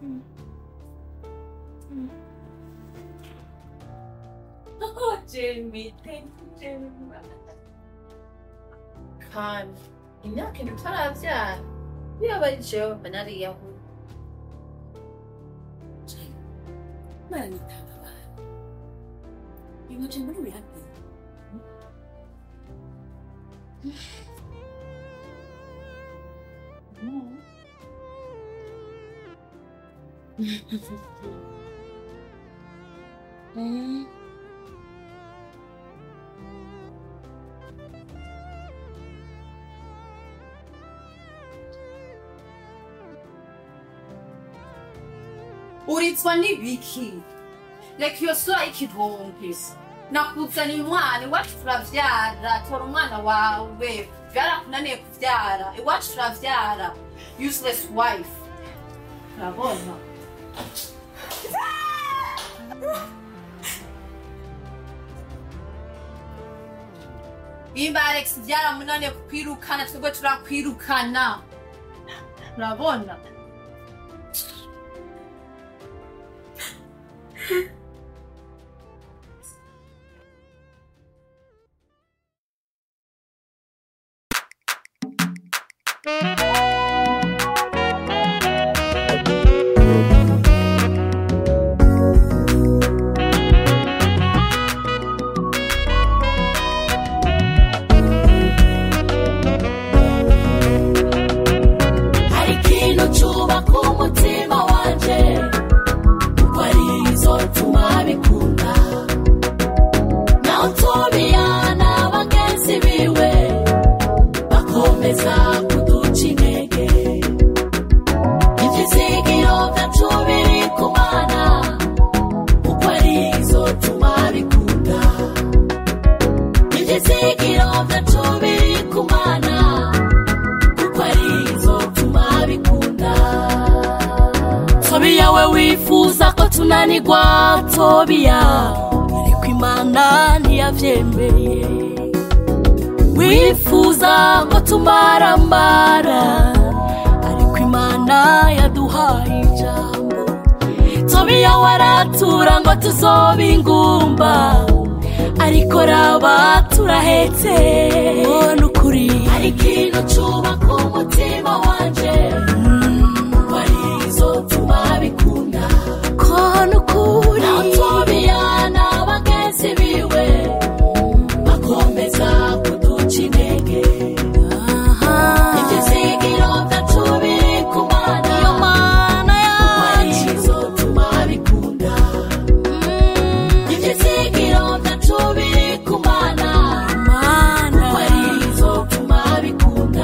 Oh, Jamie, thank you, Jamie. kandi imyaka indwi utarabyara yaba ari jewe mba nariyahuye Mara nitanga abantu. Iwaje muri wihabi. Mm. uritswa n'ibiki reka iyo sura y'ikivumvisi nakuzaniye umwana iwacu turavyara tora umwana wawe byarakunaniye kuvyara iwacu turavyara useless wife urabona Imba Alex byaramunaniye kukwirukana twebwe turakwirukana urabona hari ikintu cyubaka umutima wanje kuko ari izo tuma bikunda naho tobiya na bagenzi biwe bakomeza kuduca intege ibyizigiro byacu biri ku mana kuko ari izo tuma bikunda ibyizigiro byacu biri ku mana kuko ari izo tuma bikunda tobiya we wifuza ko tunanigwa tobiya ariko imana ntiyabyemeye wifuza ko tumarambara ariko imana yaduhaye ijambo tobiya waratura ngo tuzobe ingumba ariko raba turahetse ubona ukuri hari ikintu cyubaka umutima wanje wari izo tuma bikunda kona ukuri naho tobiya na bagenzi biwe bakomeza kuduca intege ibyizigiro byacu biri ku mana iyo mana yacu izo tuma bikunda ibyizigiro byacu biri ku mana kuko ari izo tuma bikunda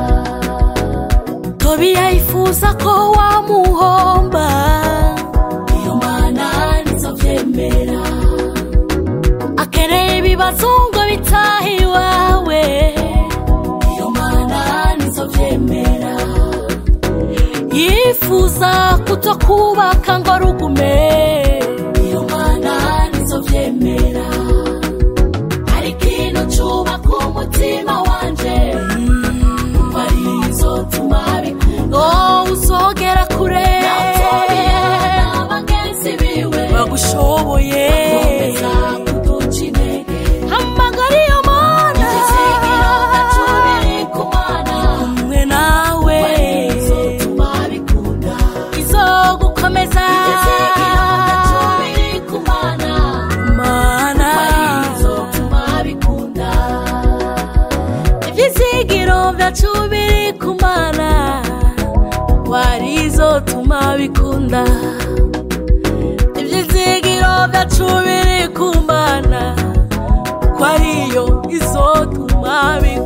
tobiya yifuza ko wamuhomba iyo mana nizo byemera akeneye ibibazo ngo bitahe iwawe iyo mana nizo byemera yifuza kutokubaka ngo rugume iyo mana nizo byemera hari ikintu cyubaka umutima wanje kuko ari izo tuma bikunda oh uzogera kure bagenzi biwe bagushoboye bakomeza kuduca intege hamagara iyo mana ibyizigiro byacu biri ku mana kumwe nawe izo tuma bikunda izo gukomeza ibyizigiro byacu biri ku mana mana izo tuma bikunda ibyizigiro byacu biri ku mana warizo tuma bikunda ibyizigiro byacu biri ku mana ko ariyo izotuma bikunda